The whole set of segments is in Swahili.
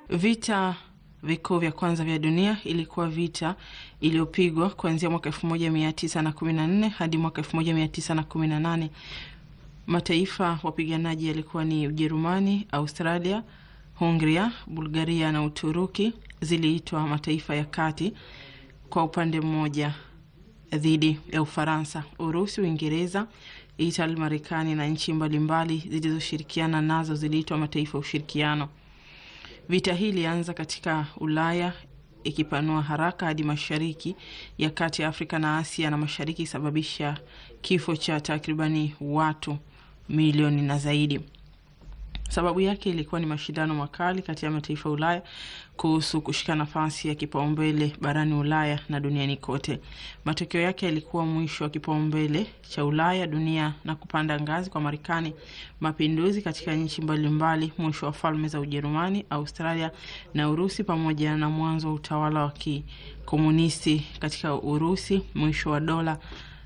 Vita vikuu vya kwanza vya dunia ilikuwa vita iliyopigwa kuanzia mwaka 1914 hadi mwaka 1918. Mataifa wapiganaji yalikuwa ni Ujerumani, Australia, Hungria, Bulgaria na Uturuki ziliitwa mataifa ya kati kwa upande mmoja dhidi ya Ufaransa. Urusi, Uingereza, Itali, Marekani na nchi mbalimbali zilizoshirikiana nazo ziliitwa mataifa ya ushirikiano. Vita hii ilianza katika Ulaya ikipanua haraka hadi mashariki ya kati ya Afrika na Asia na mashariki, isababisha kifo cha takribani watu milioni na zaidi. Sababu yake ilikuwa ni mashindano makali kati ya mataifa ya Ulaya kuhusu kushika nafasi ya kipaumbele barani Ulaya na duniani kote. Matokeo yake yalikuwa mwisho wa kipaumbele cha Ulaya, dunia na kupanda ngazi kwa Marekani, mapinduzi katika nchi mbalimbali, mwisho wa falme za Ujerumani, Australia na Urusi, pamoja na mwanzo wa utawala wa kikomunisti katika Urusi, mwisho wa dola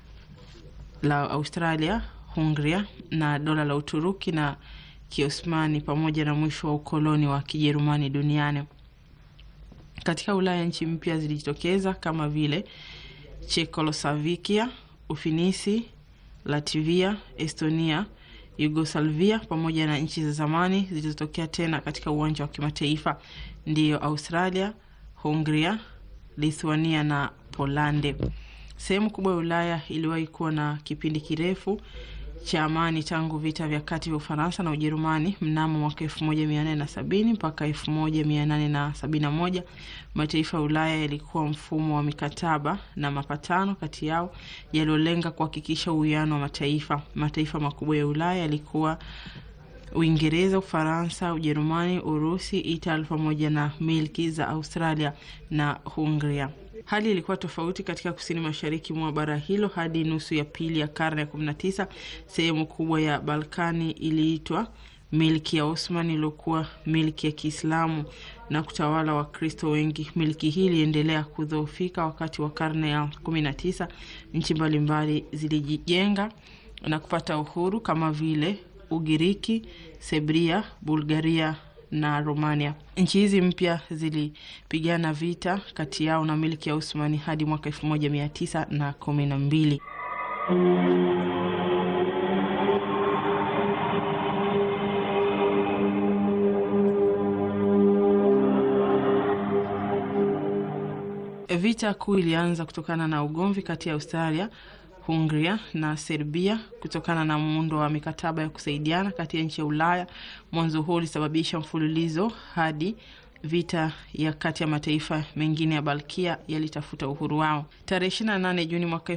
la Australia, Hungria na dola la Uturuki na Kiosmani pamoja na mwisho wa ukoloni wa Kijerumani duniani. Katika Ulaya nchi mpya zilijitokeza kama vile Chekoslovakia, Ufinisi, Latvia, Estonia, Yugoslavia pamoja na nchi za zamani zilizotokea tena katika uwanja wa kimataifa ndiyo Australia, Hungria, Lithuania na Polande. Sehemu kubwa ya Ulaya iliwahi kuwa na kipindi kirefu cha amani tangu vita vya kati vya Ufaransa na Ujerumani mnamo mwaka elfu moja mia nane na sabini mpaka elfu moja mia nane na sabini na moja. Mataifa ya Ulaya yalikuwa mfumo wa mikataba na mapatano kati yao yaliyolenga kuhakikisha uwiano wa mataifa. Mataifa makubwa ya Ulaya yalikuwa Uingereza, Ufaransa, Ujerumani, Urusi, Italia pamoja na milki za Australia na Hungria. Hali ilikuwa tofauti katika kusini mashariki mwa bara hilo. Hadi nusu ya pili ya karne ya 19 sehemu kubwa ya Balkani iliitwa milki ya Osman iliyokuwa milki ya Kiislamu na kutawala Wakristo wengi. Milki hii iliendelea kudhoofika wakati wa karne ya 19. Nchi mbalimbali zilijijenga na kupata uhuru kama vile Ugiriki, Serbia, Bulgaria na Romania. Nchi hizi mpya zilipigana vita kati yao na milki ya Usmani hadi mwaka elfu moja mia tisa na kumi na mbili. Vita kuu ilianza kutokana na ugomvi kati ya Australia Hungria na Serbia kutokana na muundo wa mikataba ya kusaidiana kati ya nchi ya Ulaya. Mwanzo huo ulisababisha mfululizo hadi vita ya kati ya mataifa mengine ya Balkia yalitafuta uhuru wao. Tarehe 28 Juni mwaka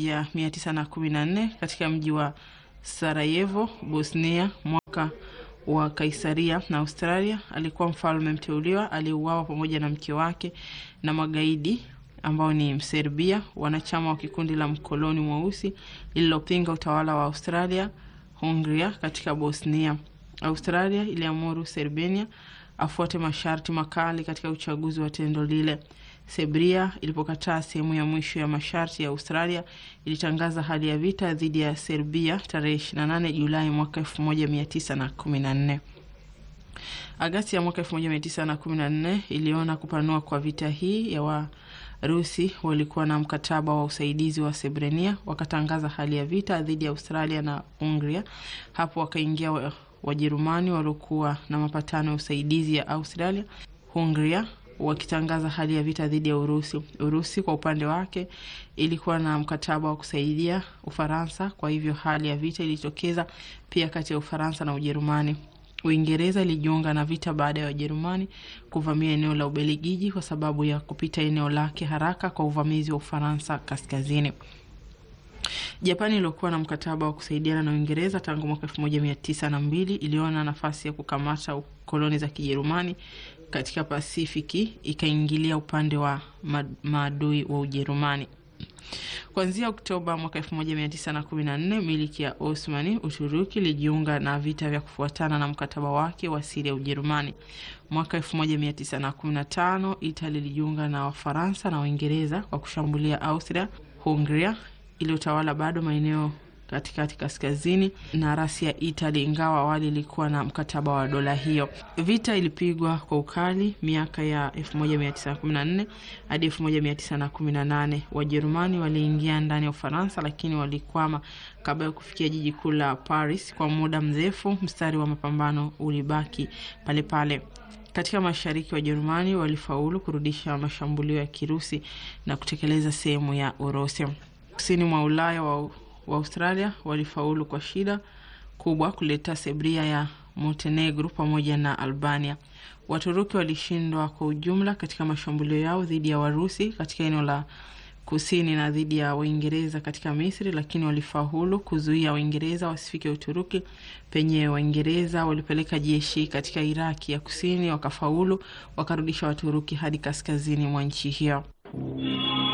1914 katika mji wa Sarajevo, Bosnia, mwaka wa Kaisaria na Australia, alikuwa mfalme mteuliwa aliyeuawa pamoja na mke wake na magaidi ambao ni Mserbia, wanachama wa kikundi la mkoloni mweusi lililopinga utawala wa Australia Hungria katika Bosnia. Australia iliamuru Serbia afuate masharti makali katika uchaguzi wa tendo lile. Serbia ilipokataa sehemu ya mwisho ya masharti ya Australia, ilitangaza hali ya vita dhidi ya Serbia tarehe 28 Julai mwaka 1914. Agasti ya mwaka 1914 iliona kupanua kwa vita hii ya Warusi walikuwa na mkataba wa usaidizi wa Srebrenia, wakatangaza hali ya vita dhidi ya Australia na Hungria. Hapo wakaingia Wajerumani waliokuwa na mapatano ya usaidizi ya Australia, Hungria wakitangaza hali ya vita dhidi ya Urusi. Urusi kwa upande wake ilikuwa na mkataba wa kusaidia Ufaransa, kwa hivyo hali ya vita ilitokeza pia kati ya Ufaransa na Ujerumani. Uingereza ilijiunga na vita baada ya Wajerumani kuvamia eneo la Ubelgiji kwa sababu ya kupita eneo lake haraka kwa uvamizi wa Ufaransa kaskazini. Japani iliyokuwa na mkataba wa kusaidiana na Uingereza tangu mwaka elfu moja mia tisa na mbili iliona nafasi ya kukamata koloni za Kijerumani katika Pasifiki, ikaingilia upande wa maadui wa Ujerumani. Kuanzia Oktoba mwaka 1914 miliki ya Osmani Uturuki ilijiunga na vita vya kufuatana na mkataba wake wa siri ya Ujerumani. Mwaka 1915 Italia ilijiunga na Wafaransa na Waingereza kwa kushambulia Austria Hungria iliyotawala bado maeneo katikati kaskazini na rasi ya Italy, ingawa awali ilikuwa na mkataba wa dola hiyo. Vita ilipigwa kwa ukali miaka ya 1914 hadi 1918. Wajerumani waliingia ndani ya Ufaransa, lakini walikwama kabla ya kufikia jiji kuu la Paris. Kwa muda mrefu, mstari wa mapambano ulibaki pale pale. Katika mashariki, Wajerumani walifaulu kurudisha mashambulio ya Kirusi na kutekeleza sehemu ya Urusi. Kusini mwa Ulaya wa, wa Australia walifaulu kwa shida kubwa kuleta Serbia ya Montenegro pamoja na Albania. Waturuki walishindwa kwa ujumla katika mashambulio yao dhidi ya Warusi katika eneo la kusini na dhidi ya Waingereza katika Misri, lakini walifaulu kuzuia Waingereza wasifike Uturuki penye Waingereza walipeleka jeshi katika Iraki ya kusini, wakafaulu wakarudisha Waturuki hadi kaskazini mwa nchi hiyo.